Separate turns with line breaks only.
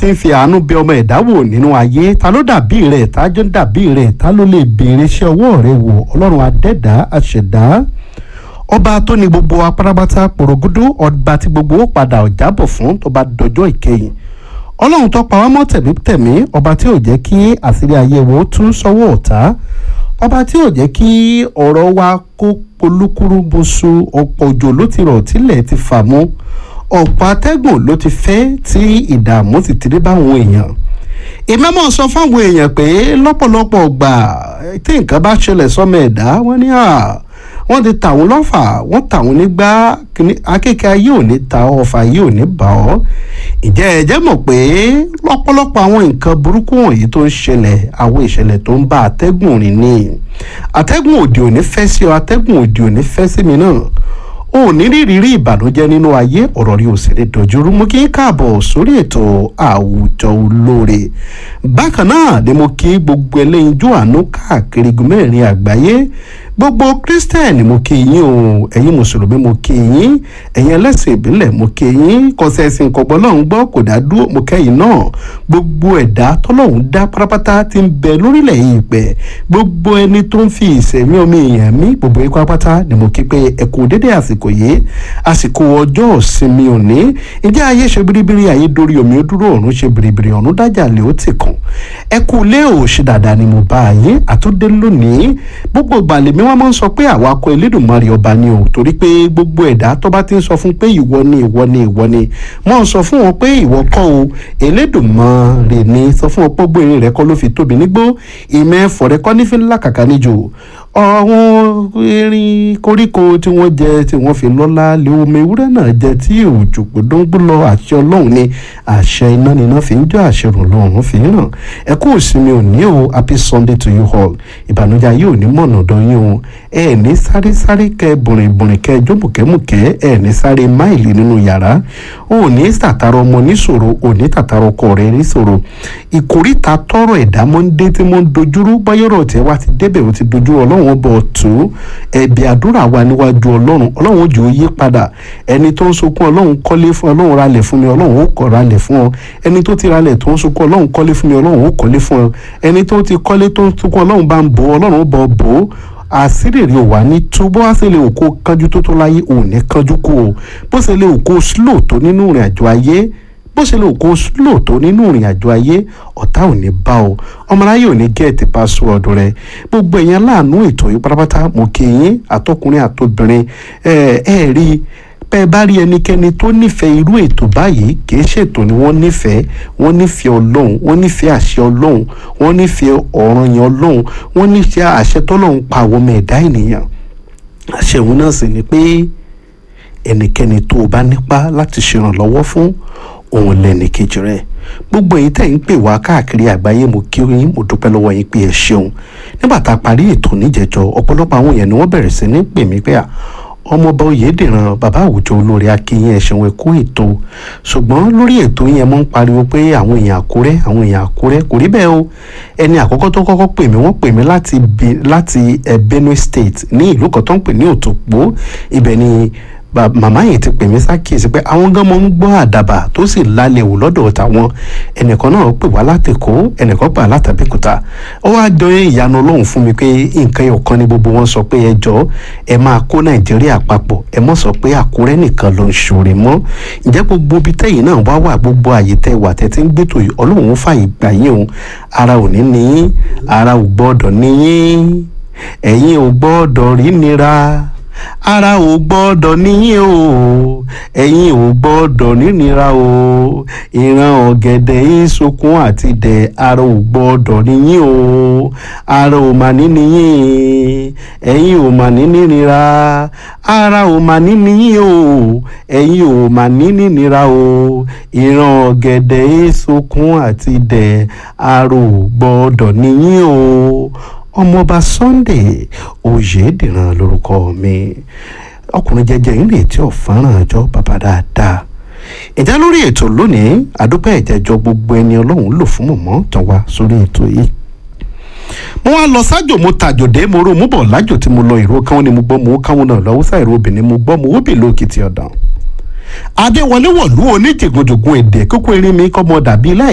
tí ń fi àánú bẹ ọmọ ẹ̀dá wò nínú ayé ta ló dàbí rẹ̀ ta jọ dàbí rẹ̀ ta ló lè béèrè iṣẹ́ ọwọ́ rẹ̀ wò ọlọ́run adẹ́dá àṣẹ̀dá ọba tó ní gbogbo apárápátá pòrògúdú ọba tí gbogbo ó padà ọ̀jábọ̀ fún tó bá dọjọ́ ìkẹyìn ọlọ́run tó pa wá mọ́ tẹ̀mítẹ̀mí ọba tí ò jẹ́ kí àṣírí ayé wo tú sọ́wọ́ ọ̀tá ọba tí ò jẹ́ kí ọ̀rọ̀ wa kó polúkúrú boṣu ọ̀pọ̀ òjò ló ti rọ̀ tílẹ̀ ti fà mú ọ̀pọ̀ atẹ́gùn ló ti fẹ́ tí ìdààmú sì ti dé báwọn èèyàn ìmọ̀mọ́ sọ fáwọn èèyàn pé lọ́pọ̀lọpọ̀ gbà tí nǹkan bá ṣẹlẹ̀ sọ́mọ ẹ̀dá wọ́n ní à wọ́n ti tà wọ́n lọ́fà wọ́n tà wọ́n nígbà akéèké ayé ò ní ta ọ̀fà ayé ò ní bà ọ́ ìjẹ́ ẹ̀jẹ̀ mọ̀ pé lọ́pọ̀lọpọ̀ àwọn nǹkan burúkú wọ̀nyí tó ń ṣẹlẹ̀ àwọn ìṣẹ̀lẹ̀ tó ń bá atẹ́gùn rìn ní atẹ́gùn òdì òní fẹ́ sí ọ atẹ́gùn òdì òní fẹ́ sí mi náà o ò ní rírírí ìbànújẹ́ nínú ayé ọ̀rọ̀ rí òsèré dojúrú mú kí n káàbọ̀ sórí ètò àwùjọ olóore bákan náà ni mo kí gbogbo ẹlẹ́yinjú àánú káàkiri gúnmẹ́rin àgbáyé gbogbo kírísítẹ́nì mo kí yín o ẹ̀yin mùsùlùmí mo kí yín ẹ̀yin ẹlẹ́sìn ìbílẹ̀ mo kí yín kọsẹ̀sìn kọ̀gbọ́n lọ́hún gbọ́ kò dá dúró mo kẹ́yìn náà gbogbo ẹ̀dá tọ́lọ́hún dá pátápátá ti ń bẹ lórílẹ̀ yìí pẹ́ gbogbo ẹni tó ń fi ìsẹ̀mí omi èèyàn mí gbogbo ikú apáta ni mo kí pé ẹ kú dédé àsìkò yìí àsìkò ọjọ́ ìsinmi òní ìjẹ́ ayé ṣe biribiri ayé dorí omi ó dúró ọ̀run ṣe biribiri ọ̀run dájà lè ó ti kàn ẹ kú lé òṣì dáadáa ni mo bá yín àtúndé lónìí gbogbo ìgbàlè mi wọ́n máa ń sọ pé àwa kọ Elédùmarè ọba ni o torí pé gbogbo ẹ̀dá tó bá ti ń sọ fún pé ìwọ ni ìwọ ni ìwọ ni wọ́n ń sọ fún wọn pé ìwọ kọ́ o Elédùmarè ni sọ fún wọn pé gbèrè rẹ kọ́ ló fi tóbi nígbó ìmọ̀ ẹ̀fọ́ rẹ kọ́ nífi ńlá kàkà níjò àwọn erin koríko tí wọ́n jẹ tí wọ́n fi lọ́lá lé omi ewúrẹ́ náà jẹ tí òjò gbódóńgbó lọ àṣẹ ọlọ́run ni àṣẹ iná níná fi ń jọ àṣẹ rùn lọ́run fi ń ràn ẹ kú ìsinmi òní o happy sunday to you all ìbànújẹ́ ayé òní mọ̀nà ọ̀dọ̀ yín o ẹ ní sáré sáré kẹ bùrìnbùrìn kẹ jómùkẹ́mùkẹ́ ẹ ní sáré máìlì nínú yàrá o ní tàtàrà ọmọ níṣòro o ní tàtàrà ọkọ rẹ níṣòro ìkórìtà tọrọ ẹ̀dá mọ́ ń dé tí mo ń dojúrú báyọ̀rọ̀ tí wá ti débẹ̀ ó ti dojú ọlọ́run ọlọ́run bọ̀ tó ẹ̀bì àdúrà wa níwájú ọlọ́run ọlọ́run jù ó yí padà ẹni tó ń sunkún ọlọ́run kọ́lé fún ọlọ́run ralẹ̀ fún mi ọlọ́run ó kọ́ ralẹ̀ fún ọ ẹni tó ti ralẹ̀ tó ń sunkún ọlọ́run kọ́lé fún mi ọlọ́run ó kọ́lé fún ọ ẹni tó ti kọ́lé tó ń sunkún ọlọ́run bá ń bò ọlọ́run ó bọ̀ bò ó àṣírí ò wá ní túbọ̀ á sì lè òkó kánjú tó tó láyé òun ní kánjú kú o bó ṣe lè òkó slow tó nínú ìrìn àjò ayé bó ṣe lè kó slow tó nínú ìrìn àjò ayé ọ̀tá ò ní bá o ọmọláyé ò ní gẹ̀ẹ́tì password rẹ gbogbo ẹ̀yàn láàánú ètò yìí pátápátá mo kí yín àtọkùnrin àtobìnrin ẹ ẹ rí bẹ́ẹ̀ bá rí ẹnikẹ́ni tó nífẹ̀ẹ́ irú ètò báyìí kì í ṣètò ni wọ́n nífẹ̀ẹ́ wọ́n nífẹ̀ẹ́ ọlọ́run wọ́n nífẹ̀ẹ́ àṣẹ ọlọ́run wọ́n nífẹ̀ẹ́ ọ̀ràn yẹn ọlọ́run wọ́n nífẹ̀ẹ́ àṣẹ tọ́lọ́run pa àwọn ọmọ ẹ̀dá ènìyàn àṣẹ òun náà sì ni pé ẹnikẹ́ni tó o bá nípa láti ṣèrànlọ́wọ́ fún òun lẹ́ni kejì rẹ̀ gbogbo èyí tẹ̀ ń pè wá káàkiri àgbáyé mo kí yín mo dúpẹ́ lọ́wọ́ yín pé ẹ ṣeun nígbà tá a parí ètò níjẹjọ ọ̀pọ̀lọpọ̀ àwọn èèyàn ni wọ́n bẹ̀rẹ̀ sí ní pè mí pé à ọmọọba oyèdèrán bàbá àwùjọ olórí akínyìn ẹ̀ṣẹ̀wọ̀n ẹ̀kọ́ ètò ṣùgbọ́n lórí ètò yẹn mo ń pariwo pé àwọn èèyàn àkúrẹ́ àwọn èèyàn àkúrẹ́ kò rí bẹ́ẹ̀ o ẹni àkọ́kọ́ tó kọ́kọ́ pè mí wọ́n pè mí láti láti Benue State ní ìlú kan tó ń pè ní Òtòpó ibẹ̀ ni màmá yìí ti pè mí sákìsì pé àwọn gan mọ ń gbọ́ àdàbà tó sì lálẹ́ wò lọ́dọ̀ tàwọn ẹnìkan náà pè wá látẹ̀kọ́ ẹnìkan pè wá látàbíkúta ó wá jọ ìyanu ọlọ́run fún mi pé nǹkan ọ̀kan ni gbogbo wọn sọ pé ẹ jọ ẹ máa kó nàìjíríà papọ̀ ẹ mọ̀ sọ pé àkúrẹ́ nìkan ló ń ṣòro mọ́ ǹjẹ́ gbogbo ibi tẹ́yìn náà wá wà gbogbo àyè tẹ́ wà tẹ́ ti ń gbẹ́tò yìí ọlọ́run ó fàyè gbà yín o ara ò ní ní ara ò gbọ́dọ̀ ní yín ẹ̀yin ò gbọ́dọ̀ rí nira ara ò gbọ́dọ̀ níyìn o ẹ̀yin ò gbọ́dọ̀ nínira o ìran ọ̀gẹ̀dẹ̀ ìsokun àti dẹ̀ ara ò gbọ́dọ̀ níyìn o ara ò mà ní níyìn ẹ̀yin ò mà ní nínira ara ò mà ní níyìn o ẹ̀yin ò mà ní nínira o ìran ọ̀gẹ̀dẹ̀ ìsokun àti dẹ̀ ara ò gbọ́dọ̀ níyìn o ọmọọba Sunday Oyèdìran lórúkọ mi ọkùnrin jẹjẹ ìrètí ọ̀fáràn àjọ bàbá dáadáa ìjà lórí ètò lónìí àdúpẹ́ ìjẹ́jọ́ gbogbo ẹni ọlọ́run lò fún mọ̀mọ́ tán wá sórí ètò yìí mo wá lọ sájò mo tàjòdè mo ro mo bọ̀ lájò tí mo lọ ìró káwọn ni mo gbọ́ mo káwọn náà lọ́wọ́ sáà ìró obìnrin mo gbọ́ mo ó bì lókìtì ọ̀dàn adéwọlé wọ̀lú oníjìgùnjùgùn èdè kókó erin mi kọ́ mọ dàbí láì